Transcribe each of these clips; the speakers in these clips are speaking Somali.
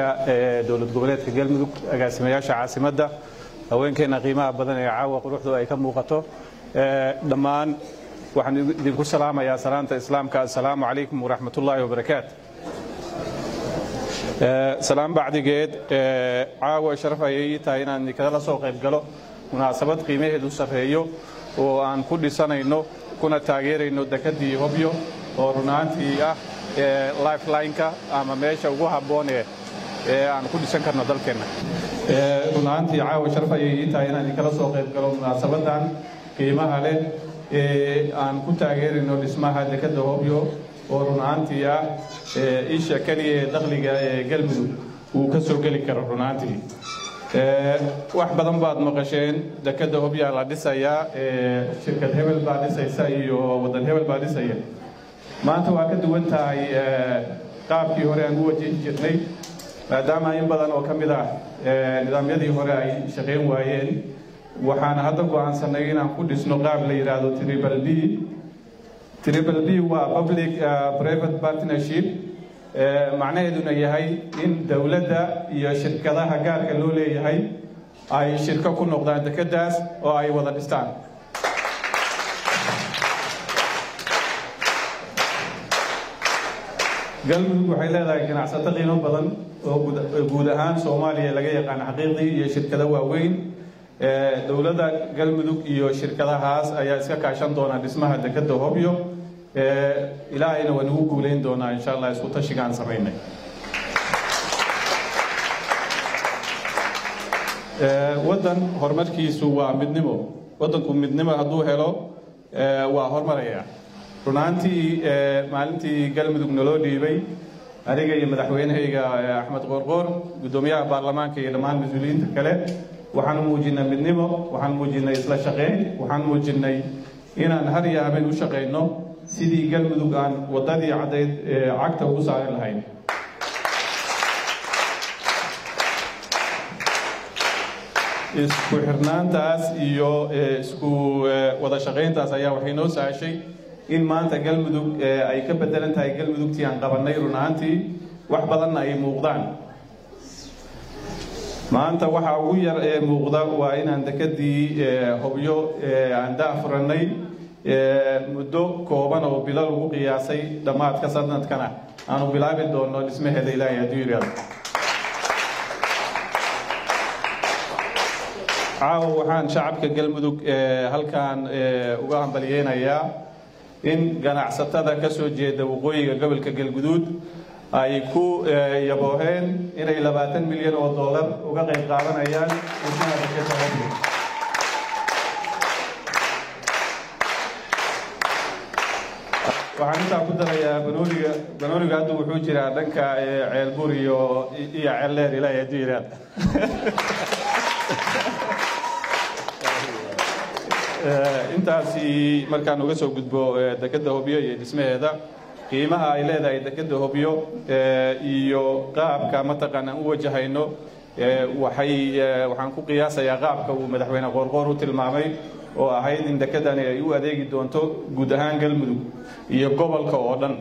dowlad goboleedka galmudug agaasimayaasha caasimadda haweenkeena qiimaha badan ee caawa quruxdu ay ka muuqato dhammaan waxaan idinku salaamayaa salaanta islaamka assalaamu calaykum waraxmatullaahi wabarakaat salaam bacdigeed caawa sharaf ayay ii tahay inaan idinkala soo qayb galo munaasabad qiimaheedu sarreeyo oo aan ku dhisanayno kuna taageerayno dekedii hobyo oo runaantii ah lifelineka ama meesha ugu habboon ee aan ku dhisan karno dalkeenna runaantii caawa sharaf ayay ii tahay inaan idinkala soo qayb galo munaasabadan qiimaha leh ee aan ku taageerayno dhismaha dekedda hobyo oo runaantii ah isha keliya ee dakhliga ee galmudug uu ka soo geli karo runaantii wax badan baad maqasheen dekedda hobyaa la dhisayaa shirkad hebel baa dhisaysa iyo waddan hebel baa dhisaya maanta waa ka duwan tahay qaabkii hore aan u wajihi jirnay maadaama in badan oo ka mid ah nidaamyadii hore ay shaqayn waayeen waxaan hadda go'aansanay inaan ku dhisno qaab la yidhaahdo tribal b tribal b waa public private partnership macnaheeduna yahay in dowladda iyo shirkadaha gaarka loo leeyahay ay shirko ku noqdaan dekeddaas oo ay wada dhistaan galmudug waxay leedahay ganacsato qiimo badan oo guud ahaan soomaaliya laga yaqaan xaqiiqdii iyo shirkado waaweyn dowladda galmudug iyo shirkadahaas ayaa iska kaashan doona dhismaha dekedda hobyo ilaahayna waa nagu guulayn doonaa insha allah isku tashigaan samaynay waddan horumarkiisu waa midnimo waddanku midnimo hadduu helo waa horumaraya runaantii maalintii galmudug naloo dhiibay aniga iyo madaxweynehayga axmed qoorqoor guddoomiyaha baarlamaanka iyo dhammaan mas-uuliyiinta kale waxaan muujinay midnimo waxaan muujinay isla shaqayn waxaan muujinay inaan har iyo habeen u shaqayno sidii galmudug aan waddadii caddayd cagta ugu saari lahayn isku xirnaantaas iyo isku wada shaqayntaas ayaa waxay noo sahashay in maanta galmudug ay ka bedelan tahay galmudugtii aan qabannay run ahaantii wax badanna ay muuqdaan maanta waxaa ugu yar ee muuqda waa inaan dekedii hobyo aan daafurannay muddo kooban oo bilo lagu qiyaasay dhammaadka sanadkana aanu bilaabi doonno dhismaheeda ilaahay hadduu yidhaahdo caawa waxaan shacabka galmudug halkaan uga hambalyeynayaa in ganacsatada ka soo jeeda waqooyiga gobolka galguduud ay ku yabooheen inay labaatan milyan oo dollar uga qayb qaadanayaan dhismaha dekedda hobyo waxaan intaa ku darayaa banooniga banooniga hadda wuxuu jiraa dhanka ceelbur iyo iyo ceeldheer ilaahay hadduu yidhaahdo intaasi markaan uga soo gudbo dekedda hobyo iyo dhismaheeda qiimaha ay leedahay dekedda hobyo iyo qaabka mataqaanaan u wajahayno waxay waxaan ku qiyaasayaa qaabka uu madaxweyne qoorqoor u tilmaamay oo ahayd in dekedani ay u adeegi doonto guud ahaan galmudug iyo gobolka oo dhan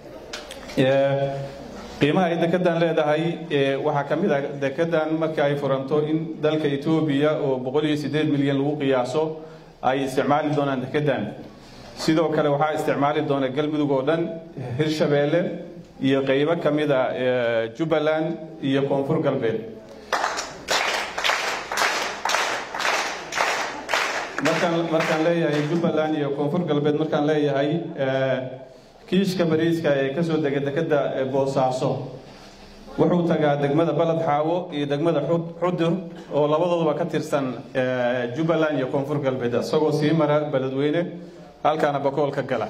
qiimaha ay dekedan leedahay waxaa ka mid ah dekedan marka ay furanto in dalka etoobiya oo boqol iyo siddeed milyan lagu qiyaaso ay isticmaali doonaan dekedan sidoo kale waxaa isticmaali doona galmudug oo dhan hirshabeelle iyo qaybo ka mid a jubbaland iyo koonfur galbeed markaan markaan leeyahay jubbaland iyo koonfur galbeed markaan leeyahay kiishka bariiska ee kasoo dega dekedda boosaaso wuxuu tagaa degmada baled xaawo iyo degmada xudur oo labadooduba ka tirsan jubbaland iyo koonfur galbeed isagoo sii mara beledweyne halkaana bakool ka gala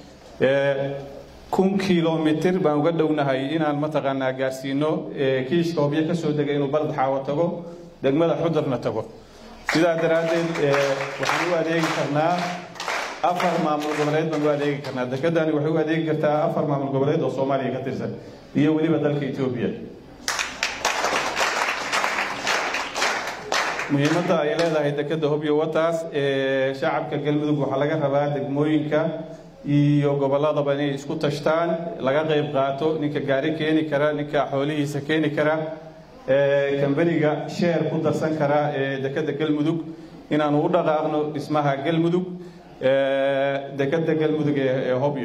kun kilomitir baan uga dhownahay inaan mataqaanaa gaarsiino kiishka hobyo kasoo dega inuu baled xaawo tago degmada xudurna tago sidaa daraaddeed waxaan u adeegi karnaa afar maamul goboleed baan u adeegi karnaa dekedani waxay u adeegi kartaa afar maamul goboleed oo soomaaliya ka tirsan iyo weliba dalka etoobiya muhiimadda ay leedahay dekedda hobyo wataas shacabka galmudug waxaa laga rabaa degmooyinka iyo gobolladaba inay isku tashtaan laga qayb qaato ninka gaari keeni kara ninka xoolihiisa keeni kara kambaniga sheer ku darsan kara ee dekadda galmudug inaanu u dhaqaaqno dhismaha galmudug dekadda galmudug ee hobyo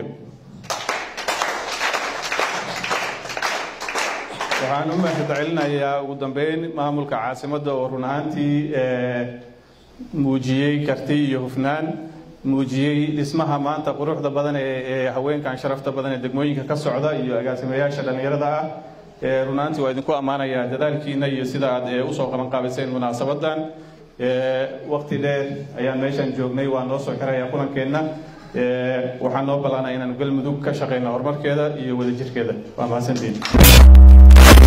waxaan u mahadcelinayaa ugu dambeyn maamulka caasimadda oo run ahaantii muujiyey karti iyo hufnaan muujiyey dhismaha maanta quruxda badan ee haweenkan sharafta badan ee degmooyinka ka socda iyo agaasimayaasha dhallinyarada ah run ahaantii waa idinku ammaanayaa dadaalkiina iyo sida aad usoo qabanqaabiseen munaasabadan waqti dheer ayaan meeshan joognay waa noo soo xirayaa kulankeenna waxaan noo ballaanaa inaan galmudug ka shaqeyno horumarkeeda iyo wadajirkeeda waa mahadsantiin